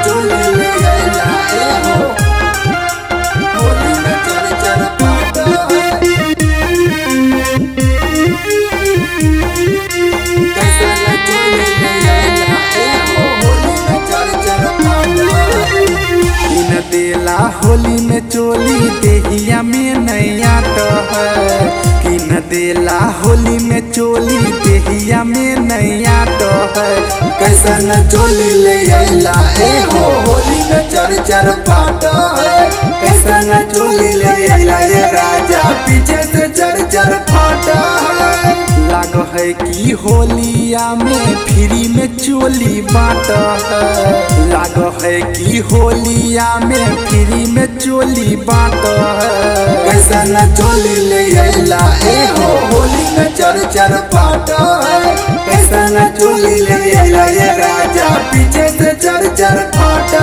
चोली ले आइला ए हो होली में चर चर पाट कैसन चोली ले आइला ए हो होली में चर चर पाट इन देला होली में चोली देहिया में नैया है किन देला होली में चोली देहिया में नैया है कैसन चोली ले आइला ए हो होली में चर चर पाट कैसन चोली ले आइला ये राजा पीछे से चर चर फाट लाग है कि होलिया में फ्री में चोली बाट है लाग है कि होलिया में फ्री में चोली बाट है कैसन चोली ले आइला ए हो होली में चर चर पाट कैसन चोली ले आइला ये राजा पीछे से चर चर फाट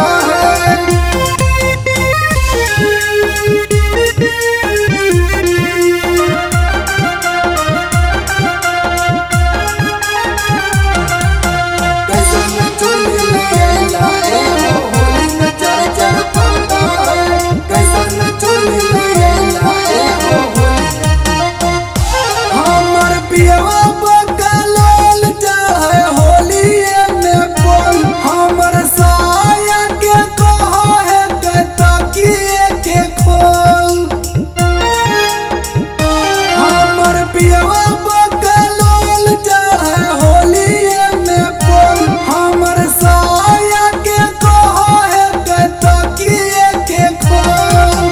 कैसन चोली ले आइला ए हो होली में चर चर फाट कैसन चोली ले आइला ए हो होली हमर पियवा बकलोल चाहे होली में बोल हमर साया के कहो है के तकिए के खोल हमर पियवा बकलोल चाहे होली में बोल हमर साया के कहो है के तकिए के खोल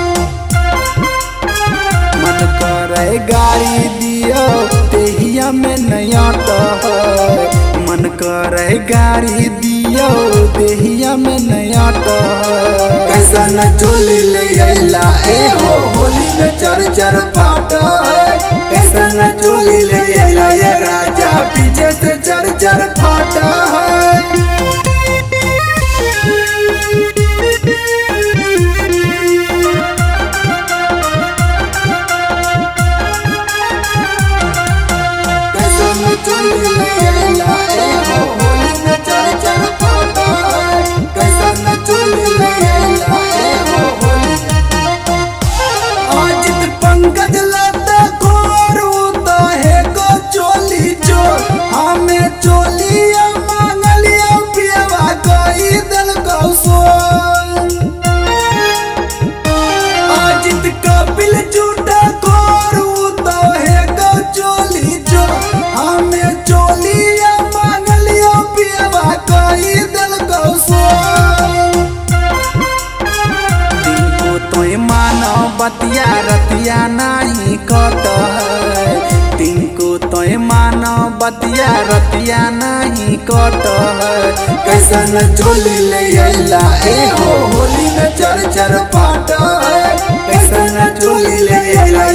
मन करे गाड़ी दियो देहिया में नया है मन करे गाड़ी दियो देहिया में नया है कैसन चोली ले आइला ए हो होली में चर चर पाट कैसन चोली ले आइला ये राजा पीछे से चर चर फाट कैसन चोली ले आइला ए हो होली में चर चर फाट कैसन चोली ले आइला ए हो होली अजित पंकज लता खोरू तो है को चोली चोर हमें चोलिया मांगलिया पियवा कोई दिल को सोल अजित कपिल झूठा खोरू तो है को चोली चोर हमें चोलिया मांगलिया पियवा कोई दिल को सोल तिनको तोय मानो बतिया रतिया नाही कट है तिनको तोय मानो बतिया रतिया नाही कट है कैसन चोली ले आइला ए हो होली में चर चर पाट कैसन चोली ले आइला